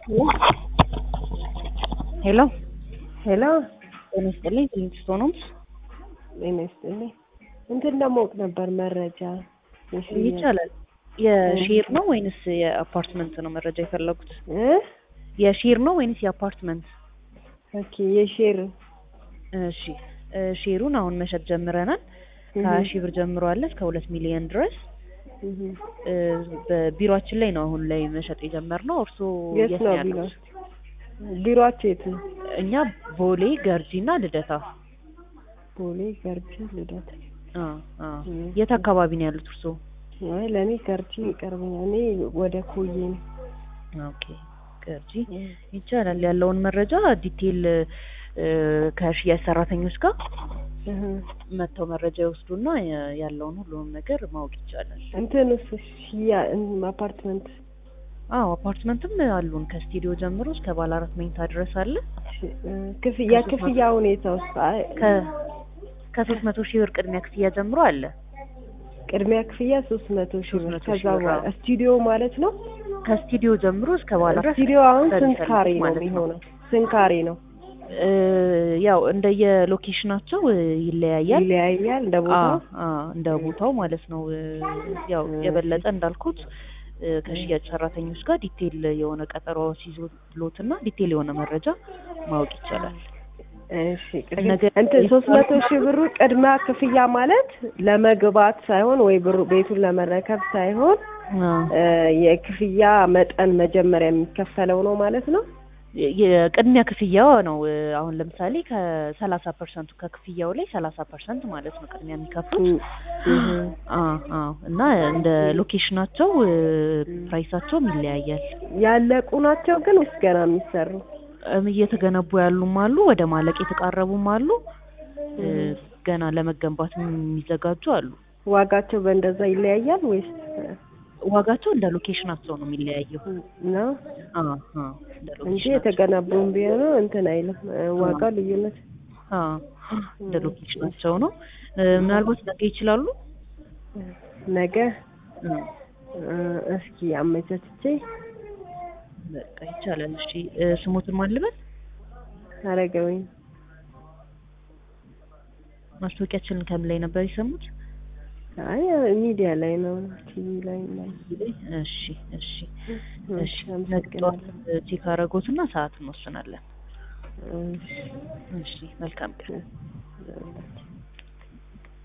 ሄሎ ሄሎ ጤና ይስጥልኝ ሊንግስቶን ሆምስ ጤና ይስጥልኝ። እንትን ለማወቅ ነበር መረጃ የሽያጭ- ይቻላል። የሼር ነው ወይንስ የአፓርትመንት ነው መረጃ የፈለጉት? እ የሼር ነው ወይንስ የአፓርትመንት? ኦኬ የሼር እሺ እ ሼሩን አሁን መሸጥ ጀምረናል። ከሀያ ሺህ ብር ጀምሮ አለ እስከ ሁለት ሚሊዮን ድረስ እህ እ በቢሮአችን ላይ ነው አሁን ላይ መሸጥ የጀመርነው። እርስዎ የት የት ነው ነው ቢሮ? ያሉት? ቢሮአቸው የት ነው? እኛ ቦሌ ገርጂ እና ልደታ። ቦሌ ገርጂ ልደታ። አ አ እም። የት አካባቢ ነው ያሉት እርስዎ? አይ ለእኔ ገርጂ ይቀርበኛል። እኔ ወደ ኮዬ ነው። ኦኬ ገርጂ ይቻላል። ያለውን መረጃ ዲቴል እ ከሽያጭ ሰራተኞች ጋር እህ መጥተው መረጃ ይወስዱና ያ- ያለውን ሁሉንም ነገር ማወቅ ይቻላል። እንትን እሱ ሽያ እም፣ አፓርትመንት አዎ አፓርትመንትም አሉን ከስቱዲዮ ጀምሮ እስከ ባለ አራት መኝታ ድረስ አለ። ሽ- እ፣ ክፍያ ክፍያ ሁኔታ ውስጥ አይ ከ ከሶስት መቶ ሺህ ብር ቅድሚያ ክፍያ ጀምሮ አለ። ቅድሚያ ክፍያ ሶስት መቶ ሺህ ብር 300 ከዛ ሺህ ብር በኋላ አዎ። ስቱዲዮ ማለት ነው። ከስቱዲዮ ጀምሮ እስከ ባለ አራት ስቱዲዮ አሁን ስንት በሚፈልጉት ካሬ ነው ማለት ነው። የሚሆነው? ስንት ካሬ ነው? እ ያው እንደየሎኬሽናቸው እ ይለያያል። ይለያያል እንደ አ ቦታው። አ እንደ ቦታው ማለት ነው። እ ያው የበለጠ እንዳልኩት እ ከሽያጭ ሰራተኞች ጋር ዲቴል የሆነ ቀጠሮ ሲይዙሎትና ዲቴል የሆነ መረጃ ማወቅ ይቻላል። እሺ ቅድም ነገ- እንትን ሶስት መቶ ሺህ ብሩ ቅድመ ክፍያ ማለት ለመግባት ሳይሆን ወይ ብሩ ቤቱን ለመረከብ ሳይሆን አ እ የክፍያ መጠን መጀመሪያ የሚከፈለው ነው ማለት ነው። የቅድሚያ ክፍያው ነው። እ አሁን ለምሳሌ ከሰላሳ ፐርሰንቱ ከክፍያው ላይ ሰላሳ ፐርሰንት ማለት ነው ቅድሚያ የሚከፍሉት። እህ አ አ እና እንደ ሎኬሽናቸው እ ፕራይሳቸውም ይለያያል። ያለቁ ናቸው ግን ወይስ ገና የሚሰሩ? እም እየተገነቡ ያሉም አሉ፣ ወደ ማለቅ የተቃረቡም አሉ፣ እ ገና ለመገንባት የሚዘጋጁ አሉ። ዋጋቸው በእንደዛ ይለያያል ወይስ ዋጋቸው እንደ ሎኬሽናቸው ነው የሚለያየው። ነው አ አ እንደ እንጂ ሎኬሽናቸው የተገነቡም ቢሆኑ እንትን አይልም እ ዋጋው ልዩነት አ እንደ ሎኬሽናቸው ነው። እ ምናልባት ነገ ይችላሉ። ነገ እ እ እስኪ አመቻችቼ በቃ ይቻላል። እሺ እ ስሞትን ማን ልበል? አረገውኝ ማስታወቂያችንን ከምን ላይ ነበር የሰሙት? አይ ሚዲያ ላይ ነው ቲቪ ላይ ላይ እሺ እሺ እሺ እሺ ነገ ጠዋት አመሰግናለሁ ቼክ አረጎትና ሰዓት እንወስናለን። እሺ እሺ መልካም ቀን። እሺ